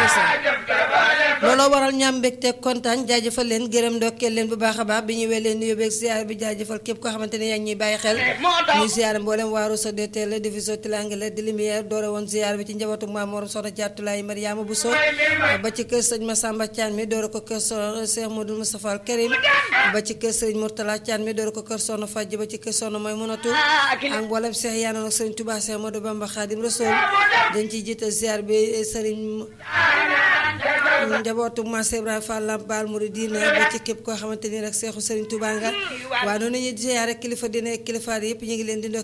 looloo waral ñaam mbégte kontaan jaajëfal leen gërëm ndokkeel leen bu baax a baax bi ñu wel leen nuyoo beeg ziar bi jaajëfal képp koo xamante ne yaa ngi ñuy bàyyi xel ñuy ziar mboolem waaru sa DTL division Tilangale di lumière doore woon ziar bi ci njabootu maam Mor Soxna Jaatulaay Mariama Bousso ba ci kër sëñ Massamba Thian mi doore ko kër so Cheikh Modou Moustapha Al Karim ba ci kër sëñ Mourtala Thian mi doore ko kër Soxna Fajj ba ci kër Soxna mooy mënatu ak mboolem Cheikh yaanoon ak sëriñ Touba Cheikh Modou Bamba Khadim Rasoul dañ ciy jiital ziar bi sëriñ njabootu Mass Ibrahima Fall Lamp Baal Mouridina ba ci képp koo xamante ni rek seexu Serigne Touba nga waaw noonu ñu ziyaare kilifa dina ak kilifa yëpp ñu ngi leen di